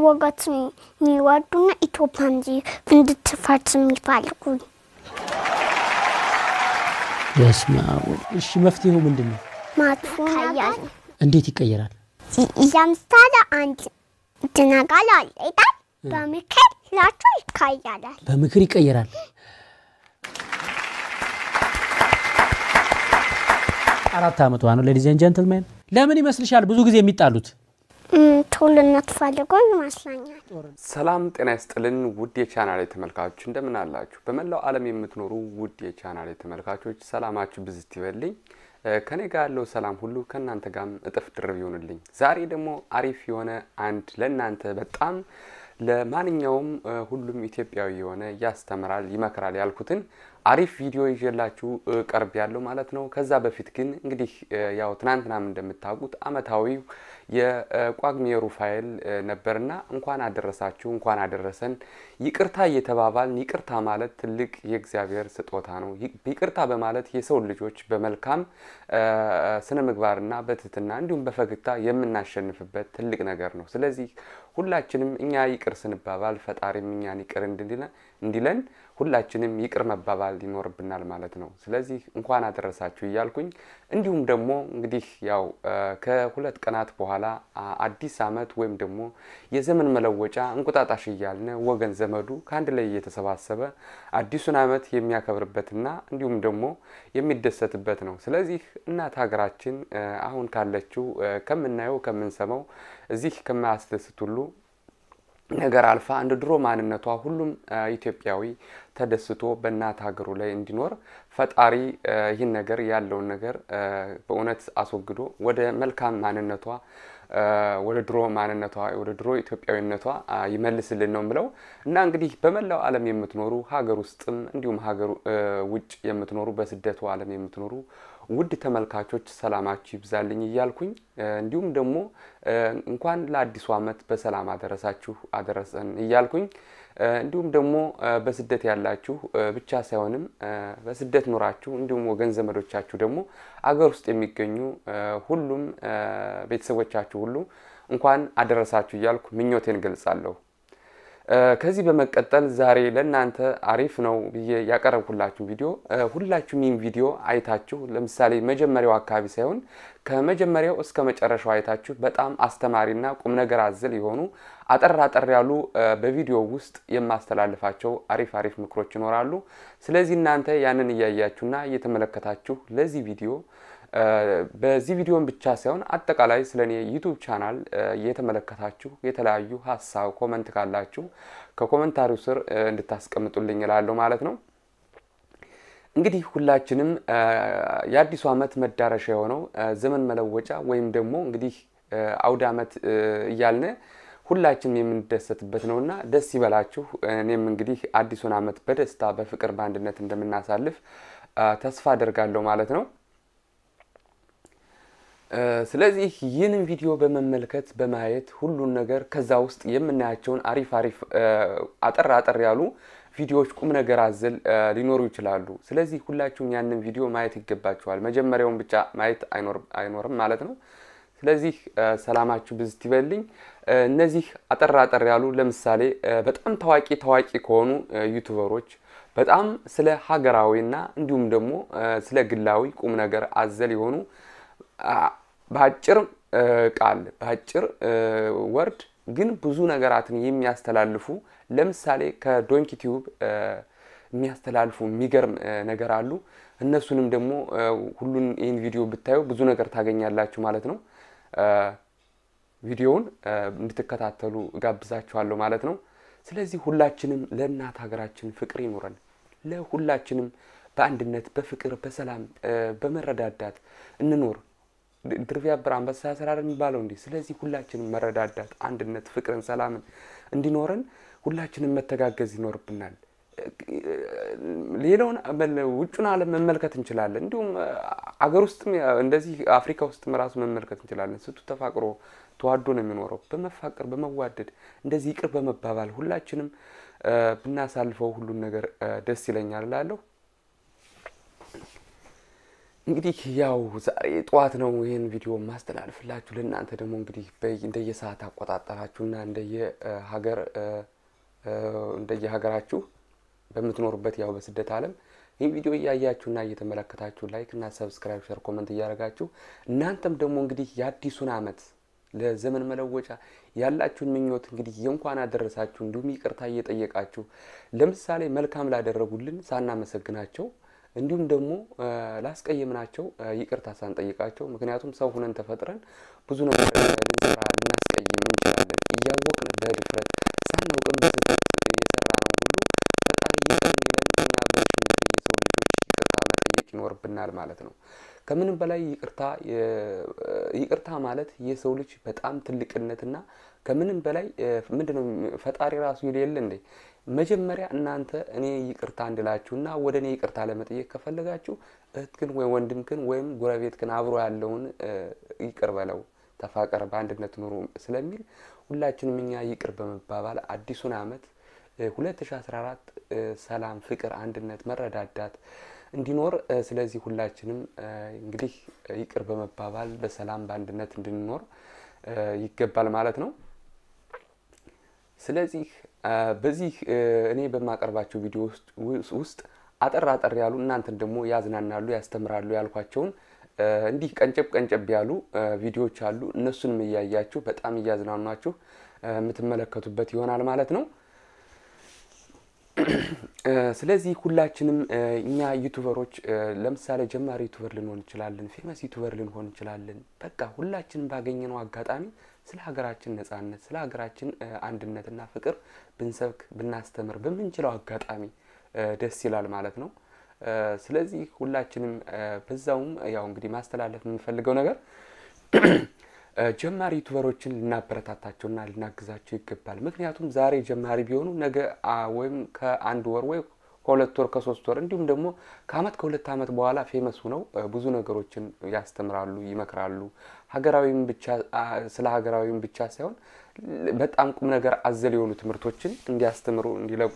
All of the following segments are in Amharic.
ወገት የሚወዱና ኢትዮጵያ እንጂ እንድትፈርስ የሚፈልጉ በስመ አብ ወልድ። እሺ መፍትሄው ምንድን ነው? ማጥፎ ነገር እንዴት ይቀየራል? ለምሳሌ አንድ ነገር አለ ይላል በምክር ላቸው ይካያላል። በምክር ይቀየራል። አራት ዓመቷ ነው። ሌዲዝ ኤንድ ጀንትልሜን ለምን ይመስልሻል ብዙ ጊዜ የሚጣሉት? ትውልነት ፈልጎ ይመስለኛል። ሰላም ጤና ይስጥልን ውድ የቻናሌ ተመልካቾች እንደምን አላችሁ? በመላው ዓለም የምትኖሩ ውድ የቻናሌ ተመልካቾች ሰላማችሁ ብዝት ይበልኝ። ከኔ ጋር ያለው ሰላም ሁሉ ከእናንተ ጋርም እጥፍ ድርብ ይሆንልኝ። ዛሬ ደግሞ አሪፍ የሆነ አንድ ለእናንተ በጣም ለማንኛውም ሁሉም ኢትዮጵያዊ የሆነ ያስተምራል፣ ይመክራል ያልኩትን አሪፍ ቪዲዮ ይዤላችሁ ቀርብ ያለው ማለት ነው። ከዛ በፊት ግን እንግዲህ ያው ትናንትናም እንደምታውቁት አመታዊው የጳጉሜ ሩፋኤል ነበርና እንኳን አደረሳችሁ እንኳን አደረሰን። ይቅርታ እየተባባልን ይቅርታ ማለት ትልቅ የእግዚአብሔር ስጦታ ነው። ይቅርታ በማለት የሰው ልጆች በመልካም ስነ ምግባርና በትህትና እንዲሁም በፈገግታ የምናሸንፍበት ትልቅ ነገር ነው። ስለዚህ ሁላችንም እኛ ይቅር ስንባባል ፈጣሪም እኛን ይቅር እንዲለን ሁላችንም ይቅር መባባል ይኖርብናል ማለት ነው። ስለዚህ እንኳን አደረሳችሁ እያልኩኝ እንዲሁም ደግሞ እንግዲህ ያው ከሁለት ቀናት በኋላ አዲስ ዓመት ወይም ደግሞ የዘመን መለወጫ እንቁጣጣሽ እያልን ወገን ዘመዱ ከአንድ ላይ እየተሰባሰበ አዲሱን ዓመት የሚያከብርበትና እንዲሁም ደግሞ የሚደሰትበት ነው። ስለዚህ እናት ሀገራችን አሁን ካለችው ከምናየው ከምንሰማው እዚህ ከማያስደስት ሁሉ ነገር አልፋ እንደ ድሮ ማንነቷ ሁሉም ኢትዮጵያዊ ተደስቶ በእናት ሀገሩ ላይ እንዲኖር ፈጣሪ ይህን ነገር ያለውን ነገር በእውነት አስወግዶ ወደ መልካም ማንነቷ ወደ ድሮ ማንነቷ ወደ ድሮ ኢትዮጵያዊነቷ ይመልስልን ነው ምለው እና እንግዲህ በመላው ዓለም የምትኖሩ ሀገር ውስጥም እንዲሁም ሀገር ውጭ የምትኖሩ በስደቱ ዓለም የምትኖሩ ውድ ተመልካቾች ሰላማችሁ ይብዛልኝ እያልኩኝ እንዲሁም ደግሞ እንኳን ለአዲሱ ዓመት በሰላም አደረሳችሁ አደረሰን እያልኩኝ እንዲሁም ደግሞ በስደት ያላችሁ ብቻ ሳይሆንም በስደት ኖራችሁ እንዲሁም ወገን ዘመዶቻችሁ ደግሞ አገር ውስጥ የሚገኙ ሁሉም ቤተሰቦቻችሁ ሁሉ እንኳን አደረሳችሁ እያልኩ ምኞቴን ገልጻለሁ። ከዚህ በመቀጠል ዛሬ ለእናንተ አሪፍ ነው ብዬ ያቀረብኩላችሁ ቪዲዮ ሁላችሁም ይህን ቪዲዮ አይታችሁ ለምሳሌ መጀመሪያው አካባቢ ሳይሆን ከመጀመሪያው እስከ መጨረሻው አይታችሁ በጣም አስተማሪና ቁም ነገር አዘል የሆኑ አጠር አጠር ያሉ በቪዲዮ ውስጥ የማስተላልፋቸው አሪፍ አሪፍ ምክሮች ይኖራሉ። ስለዚህ እናንተ ያንን እያያችሁና እየተመለከታችሁ ለዚህ ቪዲዮ በዚህ ቪዲዮን ብቻ ሳይሆን አጠቃላይ ስለ እኔ ዩቱብ ቻናል እየተመለከታችሁ የተለያዩ ሀሳብ ኮመንት ካላችሁ ከኮመንታሪው ስር እንድታስቀምጡልኝ እላለሁ ማለት ነው። እንግዲህ ሁላችንም የአዲሱ ዓመት መዳረሻ የሆነው ዘመን መለወጫ ወይም ደግሞ እንግዲህ አውደ ዓመት እያልን ሁላችንም የምንደሰትበት ነውና ደስ ይበላችሁ። እኔም እንግዲህ አዲሱን ዓመት በደስታ በፍቅር በአንድነት እንደምናሳልፍ ተስፋ አደርጋለሁ ማለት ነው። ስለዚህ ይህንን ቪዲዮ በመመልከት በማየት ሁሉን ነገር ከዛ ውስጥ የምናያቸውን አሪፍ አሪፍ አጠር አጠር ያሉ ቪዲዮዎች ቁም ነገር አዘል ሊኖሩ ይችላሉ። ስለዚህ ሁላችሁም ያንን ቪዲዮ ማየት ይገባችኋል። መጀመሪያውን ብቻ ማየት አይኖርም ማለት ነው። ስለዚህ ሰላማችሁ ብዝት ይበልኝ። እነዚህ አጠር አጠር ያሉ ለምሳሌ በጣም ታዋቂ ታዋቂ ከሆኑ ዩቱበሮች በጣም ስለ ሀገራዊና እንዲሁም ደግሞ ስለ ግላዊ ቁም ነገር አዘል የሆኑ በአጭር ቃል በአጭር ወርድ ግን ብዙ ነገራትን የሚያስተላልፉ ለምሳሌ ከዶንኪ ቲዩብ የሚያስተላልፉ የሚገርም ነገር አሉ። እነሱንም ደግሞ ሁሉን ይህን ቪዲዮ ብታዩ ብዙ ነገር ታገኛላችሁ ማለት ነው። ቪዲዮውን እንድትከታተሉ ጋብዛችኋለሁ ማለት ነው። ስለዚህ ሁላችንም ለእናት ሀገራችን ፍቅር ይኖረን። ለሁላችንም በአንድነት በፍቅር በሰላም በመረዳዳት እንኖር። ድር ቢያብር አንበሳ ያስራል የሚባለው እንዲህ። ስለዚህ ሁላችንም መረዳዳት፣ አንድነት፣ ፍቅርን፣ ሰላምን እንዲኖረን ሁላችንም መተጋገዝ ይኖርብናል። ሌላውን ውጩን ዓለም መመልከት እንችላለን። እንዲሁም አገር ውስጥም እንደዚህ አፍሪካ ውስጥም ራሱ መመልከት እንችላለን። ስቱ ተፋቅሮ ተዋዶ ነው የሚኖረው። በመፋቀር በመዋደድ እንደዚህ ይቅር በመባባል ሁላችንም ብናሳልፈው ሁሉን ነገር ደስ ይለኛል እላለሁ። እንግዲህ ያው ዛሬ ጠዋት ነው ይህን ቪዲዮ ማስተላልፍላችሁ። ለእናንተ ደግሞ እንግዲህ እንደየሰዓት አቆጣጠራችሁና እንደየሀገር እንደየሀገራችሁ በምትኖሩበት ያው በስደት ዓለም ይህን ቪዲዮ እያያችሁና እየተመለከታችሁ ላይክ እና ሰብስክራይብ፣ ሸር፣ ኮመንት እያደረጋችሁ እናንተም ደግሞ እንግዲህ የአዲሱን ዓመት ለዘመን መለወጫ ያላችሁን ምኞት እንግዲህ የእንኳን አደረሳችሁ እንዲሁም ይቅርታ እየጠየቃችሁ ለምሳሌ መልካም ላደረጉልን ሳናመሰግናቸው እንዲሁም ደግሞ ላስቀየምናቸው ይቅርታ ሳንጠይቃቸው፣ ምክንያቱም ሰው ሁነን ተፈጥረን ብዙ ነገር ልንሰራ ልናስቀይም እንችላለን። እያወቅን በድፍረት ሳናውቅም በስህተት የሰራ ነው ሁሉ ፈጣሪ ይቅር እንዲለን እኛ በሽምት የሰው ልጆች ይቅርታ መጠየቅ ይኖርብናል ማለት ነው። ከምንም በላይ ይቅርታ ይቅርታ ማለት የሰው ልጅ በጣም ትልቅነትና ከምንም በላይ ምንድነው ፈጣሪ ራሱ የሌለ እንዴ መጀመሪያ እናንተ እኔ ይቅርታ እንድላችሁና ወደ እኔ ይቅርታ ለመጠየቅ ከፈለጋችሁ እህትክን ወይም ወንድምክን ወይም ጎረቤትክን አብሮ ያለውን ይቅር በለው ተፋቀር፣ በአንድነት ኑሩ ስለሚል ሁላችንም እኛ ይቅር በመባባል አዲሱን ዓመት 2014 ሰላም፣ ፍቅር፣ አንድነት፣ መረዳዳት እንዲኖር ስለዚህ ሁላችንም እንግዲህ ይቅር በመባባል በሰላም በአንድነት እንድንኖር ይገባል ማለት ነው። ስለዚህ በዚህ እኔ በማቀርባቸው ቪዲዮ ውስጥ አጠር አጠር ያሉ እናንተን ደግሞ ያዝናናሉ፣ ያስተምራሉ ያልኳቸውን እንዲህ ቀንጨብ ቀንጨብ ያሉ ቪዲዮዎች አሉ። እነሱንም እያያችሁ በጣም እያዝናኗችሁ የምትመለከቱበት ይሆናል ማለት ነው። ስለዚህ ሁላችንም እኛ ዩቱበሮች ለምሳሌ ጀማሪ ዩቱበር ልንሆን እንችላለን፣ ፌመስ ዩቱበር ልንሆን እንችላለን። በቃ ሁላችንም ባገኘነው አጋጣሚ ስለ ሀገራችን ነጻነት፣ ስለ ሀገራችን አንድነትና ፍቅር ብንሰብክ ብናስተምር በምንችለው አጋጣሚ ደስ ይላል ማለት ነው። ስለዚህ ሁላችንም በዛውም ያው እንግዲህ ማስተላለፍ የምንፈልገው ነገር ጀማሪ ዩቱበሮችን ልናበረታታቸውና ልናግዛቸው ይገባል። ምክንያቱም ዛሬ ጀማሪ ቢሆኑ ነገ ወይም ከአንድ ወር ወይ ከሁለት ወር ከሶስት ወር እንዲሁም ደግሞ ከአመት ከሁለት አመት በኋላ ፌመስ ሁነው ብዙ ነገሮችን ያስተምራሉ፣ ይመክራሉ። ሀገራዊም ብቻ ስለ ሀገራዊም ብቻ ሳይሆን በጣም ቁም ነገር አዘል የሆኑ ትምህርቶችን እንዲያስተምሩ እንዲለቁ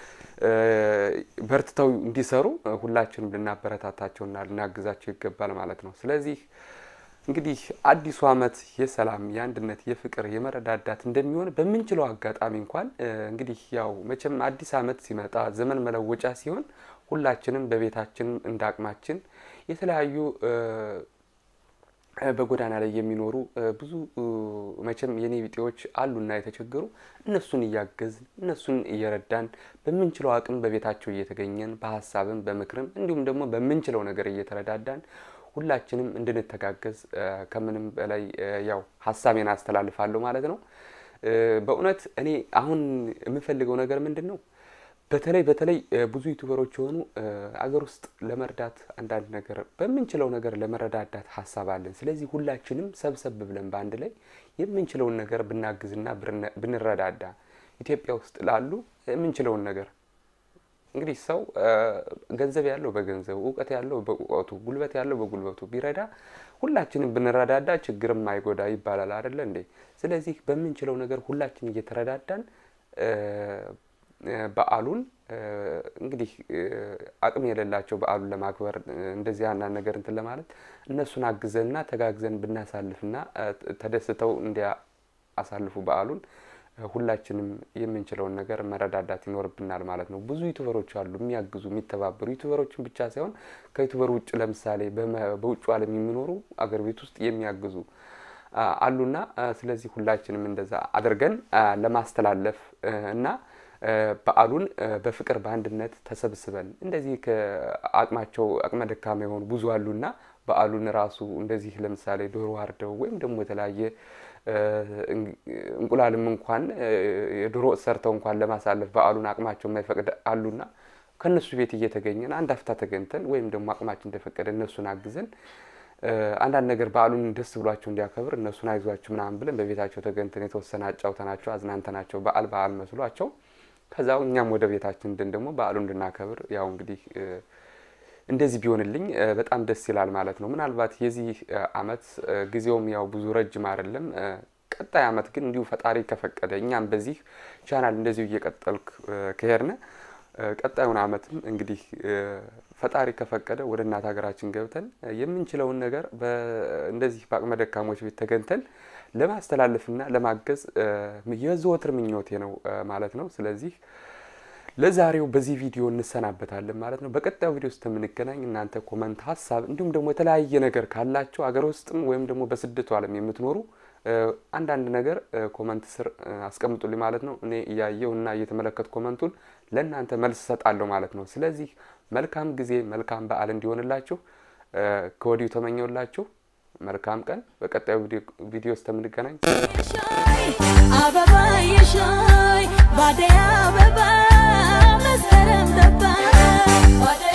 በርትተው እንዲሰሩ ሁላችንም ልናበረታታቸውና ልናግዛቸው ይገባል ማለት ነው። ስለዚህ እንግዲህ አዲሱ አመት የሰላም፣ የአንድነት፣ የፍቅር፣ የመረዳዳት እንደሚሆን በምንችለው አጋጣሚ እንኳን እንግዲህ ያው መቼም አዲስ አመት ሲመጣ ዘመን መለወጫ ሲሆን ሁላችንም በቤታችን እንደ አቅማችን የተለያዩ በጎዳና ላይ የሚኖሩ ብዙ መቼም የኔ ቢጤዎች አሉና የተቸገሩ እነሱን እያገዝን እነሱን እየረዳን በምንችለው አቅም በቤታቸው እየተገኘን በሀሳብም በምክርም እንዲሁም ደግሞ በምንችለው ነገር እየተረዳዳን ሁላችንም እንድንተጋገዝ ከምንም በላይ ያው ሀሳቤን አስተላልፋለሁ ማለት ነው። በእውነት እኔ አሁን የምፈልገው ነገር ምንድን ነው? በተለይ በተለይ ብዙ ዩቱበሮች የሆኑ አገር ውስጥ ለመርዳት አንዳንድ ነገር በምንችለው ነገር ለመረዳዳት ሀሳብ አለን። ስለዚህ ሁላችንም ሰብሰብ ብለን በአንድ ላይ የምንችለውን ነገር ብናግዝና ብንረዳዳ ኢትዮጵያ ውስጥ ላሉ የምንችለውን ነገር እንግዲህ ሰው ገንዘብ ያለው በገንዘቡ፣ እውቀት ያለው በእውቀቱ፣ ጉልበት ያለው በጉልበቱ ቢረዳ ሁላችንም ብንረዳዳ ችግርም አይጎዳ ይባላል አይደለ እንዴ? ስለዚህ በምንችለው ነገር ሁላችን እየተረዳዳን በዓሉን እንግዲህ አቅም የሌላቸው በዓሉን ለማክበር እንደዚህ አንዳንድ ነገር እንትን ለማለት እነሱን አግዘንና ተጋግዘን ብናሳልፍና ተደስተው እንዲያሳልፉ በዓሉን ሁላችንም የምንችለውን ነገር መረዳዳት ይኖርብናል ማለት ነው። ብዙ ዩቱበሮች አሉ የሚያግዙ የሚተባበሩ ዩቱበሮችን ብቻ ሳይሆን ከዩቱበር ውጭ ለምሳሌ በውጭ ዓለም የሚኖሩ አገር ቤት ውስጥ የሚያግዙ አሉና ስለዚህ ሁላችንም እንደዛ አድርገን ለማስተላለፍ እና በዓሉን በፍቅር በአንድነት ተሰብስበን እንደዚህ ከአቅማቸው አቅመ ደካማ የሆኑ ብዙ አሉና በዓሉን ራሱ እንደዚህ ለምሳሌ ዶሮ አርደው ወይም ደግሞ የተለያየ እንቁላልም እንኳን የዶሮ ወጥ ሰርተው እንኳን ለማሳለፍ በዓሉን አቅማቸው የማይፈቅድ አሉና ከእነሱ ቤት እየተገኘን አንድ አፍታ ተገኝተን ወይም ደግሞ አቅማችን እንደፈቀደ እነሱን አግዘን አንዳንድ ነገር በዓሉን ደስ ብሏቸው እንዲያከብር እነሱን አይዟችሁ ምናምን ብለን በቤታቸው ተገኝተን የተወሰነ አጫውተናቸው አዝናንተናቸው በዓል በዓል መስሏቸው ከዛው እኛም ወደ ቤታችን እንድን ደግሞ በዓሉ እንድናከብር ያው እንግዲህ እንደዚህ ቢሆንልኝ በጣም ደስ ይላል ማለት ነው። ምናልባት የዚህ አመት ጊዜውም ያው ብዙ ረጅም አይደለም። ቀጣይ አመት ግን እንዲሁ ፈጣሪ ከፈቀደ እኛም በዚህ ቻናል እንደዚሁ እየቀጠልክ ከሄድነ ቀጣዩን ዓመትም እንግዲህ ፈጣሪ ከፈቀደ ወደ እናት ሀገራችን ገብተን የምንችለውን ነገር እንደዚህ በአቅመ ደካሞች ቤት ተገኝተን ለማስተላለፍና ለማገዝ የዘወትር ምኞቴ ነው ማለት ነው። ስለዚህ ለዛሬው በዚህ ቪዲዮ እንሰናበታለን ማለት ነው። በቀጣዩ ቪዲዮ ውስጥ የምንገናኝ እናንተ ኮመንት፣ ሀሳብ እንዲሁም ደግሞ የተለያየ ነገር ካላቸው አገር ውስጥም ወይም ደግሞ በስደቱ ዓለም የምትኖሩ አንዳንድ ነገር ኮመንት ስር አስቀምጡልኝ ማለት ነው። እኔ እያየው እና እየተመለከቱ ኮመንቱን ለእናንተ መልስ እሰጣለሁ ማለት ነው። ስለዚህ መልካም ጊዜ፣ መልካም በዓል እንዲሆንላችሁ ከወዲሁ ተመኘውላችሁ። መልካም ቀን። በቀጣዩ ቪዲዮ ውስጥ የምንገናኝ አበባ የሻይ ባደይ አበባ መስከረም ገባ